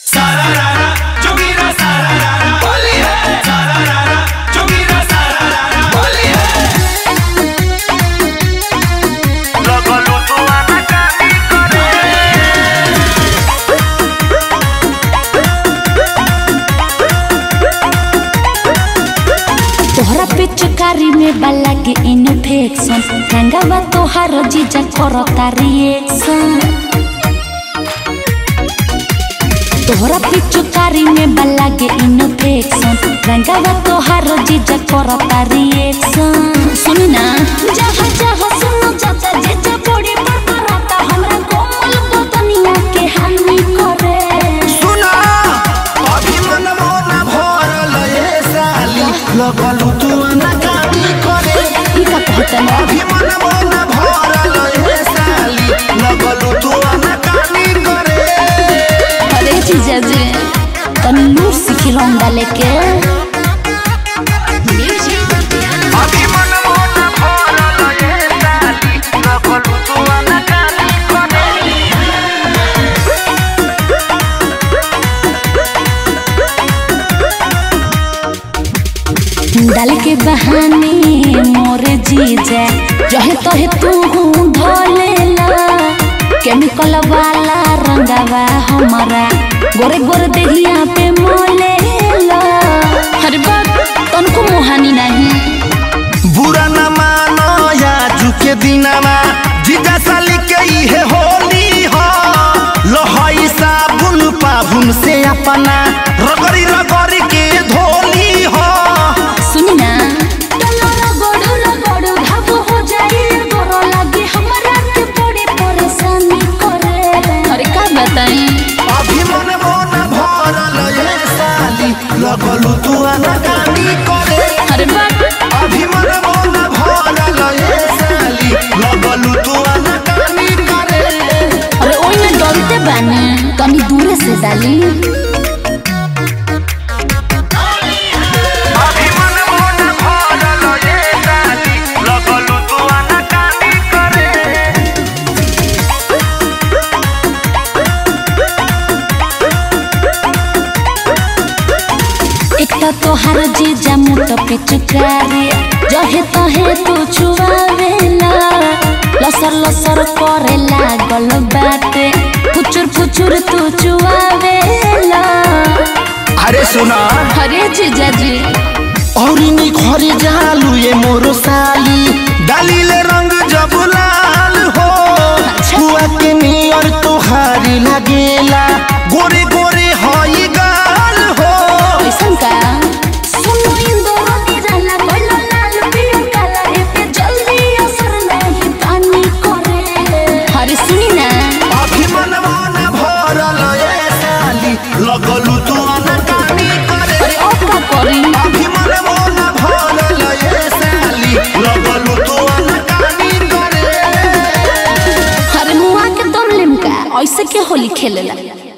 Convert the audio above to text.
सारारारा जोगीरा सारारारा होली है सारारारा जोगीरा सारारारा होली है तोहरा पिचकारी में बाला के इन्फेक्शन रंगवा तोहार जीजा करता रिएक्शन तोहरा पिचकारी में बाला के इन्फेक्शन रंगवा तोहार जीजा करता रिएक्शन सुन ना जहाँ जहाँ सुनो जाता जीजा बॉडी पर कराता हमरा कोमल बदनिया के हानि करे सुना अभी मनमो न भरल ए साली लगलु तू अनकानी करे ई का कहता ना अभी मनमो न भरल ए साली लगलु तू अनकानी करे अरे जीजा जी तनी लूट सीखी रंगा लेके अभी मनमो न भरल ए साली लगलु तू अनकानी करे डाल के बहाने मोरे जीजा जहे तहे तू धोलेला केमिकल वाला रंगवा हमारा गोरे गोरे देहिया पे मोलेला अरे बाप तनको मोहानी नहीं बुरा न मानो या झुके दिनमा जीजा साली के इहे होली हो लहई साबुन पाबुन से अपना रगड़ी रगड़ी के धोली हो सुनी ना डलरा गोड़ू लगोड़ू घाव हो जाई गोरो लागे हमरा के बड़ी परेशानी करे अरे का बताई अभी मन मन भरल ये साली लगलू तू अनकानी करे अरे बाप अभी मन मन भरल ये साली लगलू तू अनकानी करे अरे ओई में डरते बानी तनी दूरे से डाली अभी मन मन भरल ये साली लगलू तू अनकानी करे एक तो तोहार जीजा मुट पे चुकारे जहे तहे तू छुआवेला लसर लसर करे लागल बाटे फुचुर फुचुर तू चुआवेला अरे सुना अरे जीजा जी और नी घरे जालू ये मोरो साली डालीले रंग जब लाल हो हुआ के नियर तोहारी लगेला गोरे गोरे हई गाल हो कैसन का सुनो इंदोर निराला कोइला लाल पियर काला ए पे जल्दी असर नहीं पानी करे अरे सुनी ना अभी मन मन भरल ये साली लगलू तू अनकानी करे अरे अब का करी अभी मन मन भरल ये साली लगलू तू अनकानी करे अरे मुआ के दम लिमका ऐसे के होली खेलेला